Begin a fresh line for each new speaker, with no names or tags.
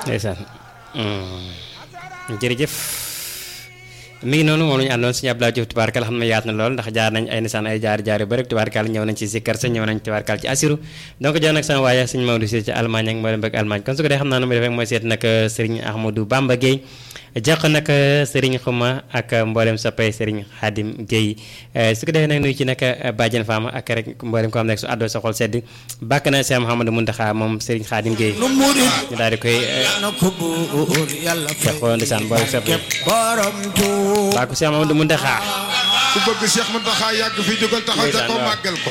ndeysaan jërëjëf mi ngi noonu moom la ñu àndoon suñu Abdoulaye Diouf tubaarkal xam ne yaat na lool ndax jaar nañ ay nisaan ay jaar jaar yu bëri tubaarkal ñëw nañ ci sikkar sa ñëw nañ tubaarkal ci asiru donc jox nag sama waaye suñu Maodo si ci Allemagne ak mboolem bëgg Allemagne kon su ko dee xam naa nu muy defee mooy seet nag Serigne Ahmadou Bamba Gueye jox nag Serigne Xuma ak mboolem soppay Serigne Khadim Gueye su ko defee nag nuyu ci nag Badiane Fama ak rek mboolem ko xam ne su àddoo sa xol sedd bàkk na Cheikh Mouhamadou Mountakha moom Serigne Khadim Gueye ñu daal di koy jox ko ndeysaan mboolem soppay bàkku Cheikh Mouhamadou Mountakha
ku bëgg Cheikh Mountakha yàgg fi jógal taxaw ca ko màggal ko